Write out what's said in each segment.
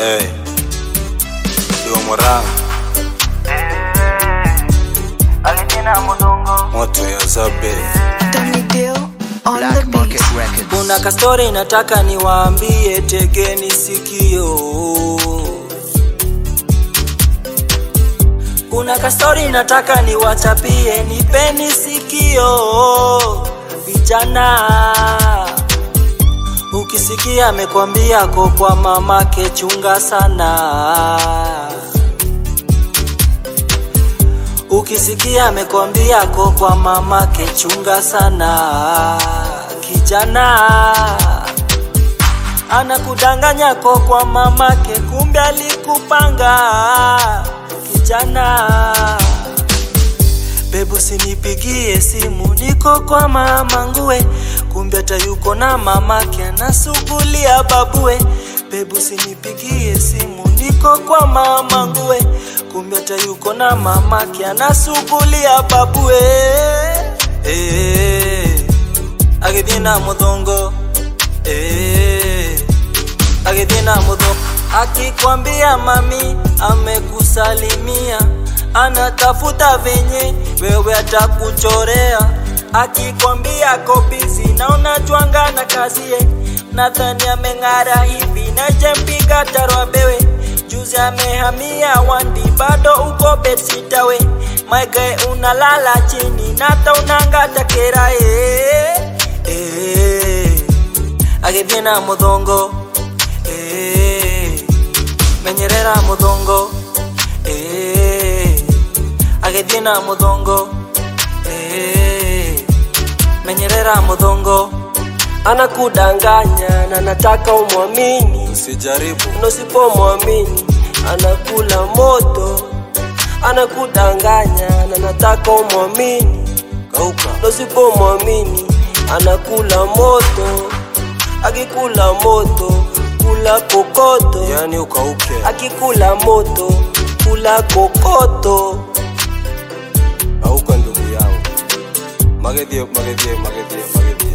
Hey. Diwa Mwarang, Alitina Mudongo moto ya Zabe. Tony Dill on the Black Market beat. Records. Kuna kastori nataka niwaambie, tegeni sikio. Kuna kastori nataka niwachapie, nipeni sikio vijana. Ukisikia amekwambia ko kwa mamake, chunga sana. Ukisikia amekwambia ko kwa mamake, chunga sana. Kijana anakudanganya ko kwa mamake, kumbe alikupanga. Kijana Bebu sinipigie simu, niko kwa mama nguwe, kumbe hata yuko na mamake anasugulia babue. Bebu sinipigie simu, niko kwa mama nguwe, kumbe hata yuko na mamake anasugulia babue. Eh, agithina muthongo eh, agithina muthongo akikwambia mami amekusalimia anatafuta venye wewe atakuchorea akikwambia kobizi na unajwanga na kazie nadhani ameng'ara hivi najempiga tarwa bewe juzi amehamia wandi bado uko bedsitawe maige unalala chini nata unangata kerae eh, agithie na muthongo eh, menyerera muthongo eh, agithie na muthongo eh, menyerera muthongo anakudanganya na nataka umwamini Usijaribu. na usipomwamini anakula moto anakudanganya na nataka umwamini Kauka. na usipomwamini anakula moto akikula moto kula kokoto Yani ukauke. akikula moto kula kokoto Kauka ndugu yangu. Magethie, magethie, magethie, magethie. Magethie.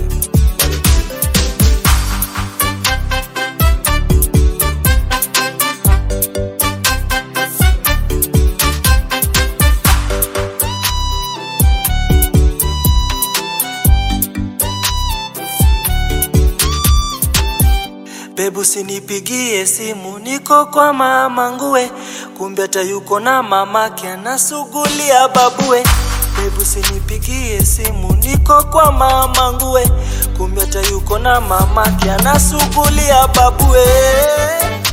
Bebu sinipigie simu, niko kwa mama nguwe, kumbe hata yuko na mamake anasugulia babue. Bebu sinipigie simu, niko kwa mama nguwe, kumbe hata yuko na mamake anasugulia babue.